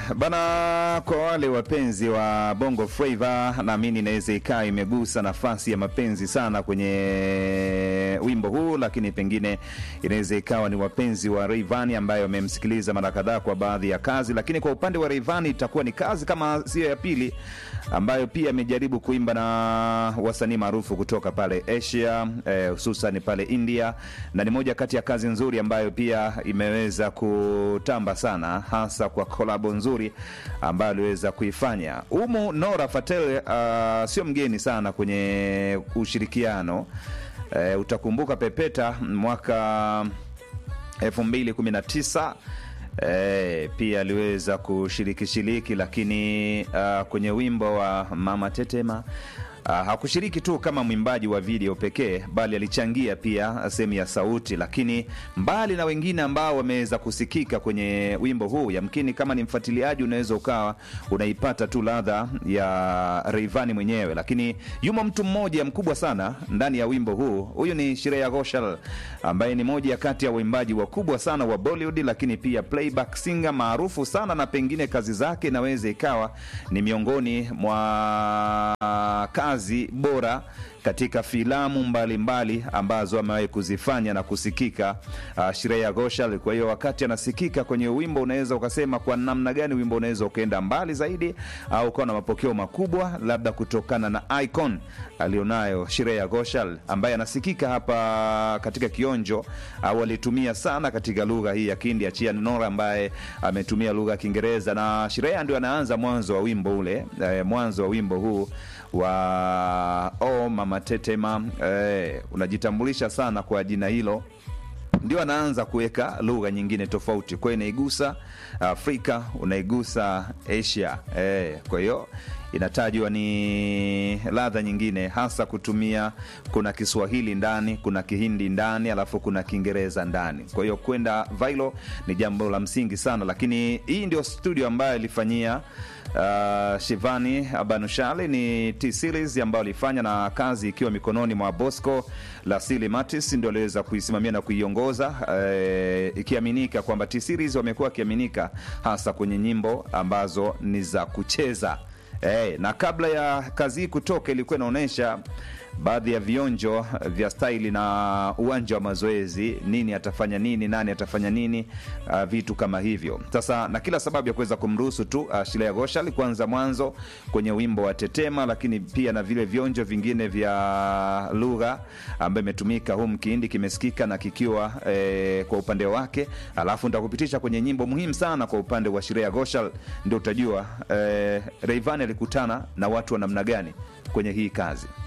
bana, kwa wale wapenzi wa Bongo Flava, naamini inaweza ikawa imegusa nafasi ya mapenzi sana kwenye wimbo huu, lakini pengine inaweza ikawa ni wapenzi wa Rayvanny ambayo wamemsikiliza mara kadhaa kwa baadhi ya kazi, lakini kwa upande wa Rayvanny itakuwa ni kazi kama sio ya pili ambayo pia amejaribu kuimba na wasanii maarufu kutoka pale Asia hususan eh, pale India, na ni moja kati ya kazi nzuri ambayo pia imeweza kutamba sana, hasa kwa kolabo nzuri ambayo aliweza kuifanya umu. Nora Fatel uh, sio mgeni sana kwenye ushirikiano eh, utakumbuka Pepeta mwaka 2019 E, pia aliweza kushiriki shiriki, lakini uh, kwenye wimbo wa Mama Tetema uh, hakushiriki tu kama mwimbaji wa video pekee, bali alichangia pia sehemu ya sauti. Lakini mbali na wengine ambao wameweza kusikika kwenye wimbo huu, yamkini kama ni mfuatiliaji unaweza ukawa unaipata tu ladha ya Rayvanny mwenyewe, lakini yumo mtu mmoja mkubwa sana ndani ya wimbo huu. Huyu ni Shreya Ghoshal ambaye ni moja kati ya waimbaji wakubwa sana wa Bollywood, lakini pia playback singer maarufu sana, na pengine kazi zake inaweza ikawa ni miongoni mwa kazi bora katika filamu mbalimbali mbali ambazo amewahi kuzifanya na kusikika uh, Shreya Ghoshal. Kwa hiyo wakati anasikika kwenye wimbo, unaweza ukasema kwa namna gani wimbo unaweza ukaenda mbali zaidi au ukawa na mapokeo makubwa, labda kutokana na icon alionayo Shreya Ghoshal ambaye anasikika hapa katika kionjo au alitumia sana katika lugha hii ya Kihindi, achia Nora ambaye ametumia lugha ya Kiingereza, na Shreya ndio anaanza mwanzo wa wimbo ule eh, mwanzo wa wimbo huu wa oh, Mama Tetema eh, unajitambulisha sana kwa jina hilo, ndio anaanza kuweka lugha nyingine tofauti. Kwa hiyo inaigusa Afrika, unaigusa Asia eh, kwa hiyo inatajwa ni ladha nyingine, hasa kutumia, kuna Kiswahili ndani, kuna Kihindi ndani, alafu kuna Kiingereza ndani. Kwa hiyo kwenda vailo ni jambo la msingi sana, lakini hii ndio studio ambayo ilifanyia Uh, Shivani Banushali ni T series ambayo alifanya na kazi ikiwa mikononi mwa Bosco Lasili Matis ndio aliweza kuisimamia na kuiongoza, uh, ikiaminika kwamba T series wamekuwa wakiaminika hasa kwenye nyimbo ambazo ni za kucheza. Eh, na kabla ya kazi hii kutoka ilikuwa inaonyesha baadhi ya vionjo vya staili na uwanja wa mazoezi, nini atafanya nini, nani atafanya nini, uh, vitu kama hivyo. Sasa na kila sababu ya kuweza kumruhusu tu uh, Shreya Ghoshal kwanza mwanzo kwenye wimbo wa Tetema, lakini pia na vile vionjo vingine vya lugha ambayo imetumika humu, Kihindi kimesikika na kikiwa eh, kwa upande wake, alafu nitakupitisha kwenye nyimbo muhimu sana kwa upande wa Shreya Ghoshal, ndio utajua eh, Rayvanny alikutana na watu wa namna gani kwenye hii kazi.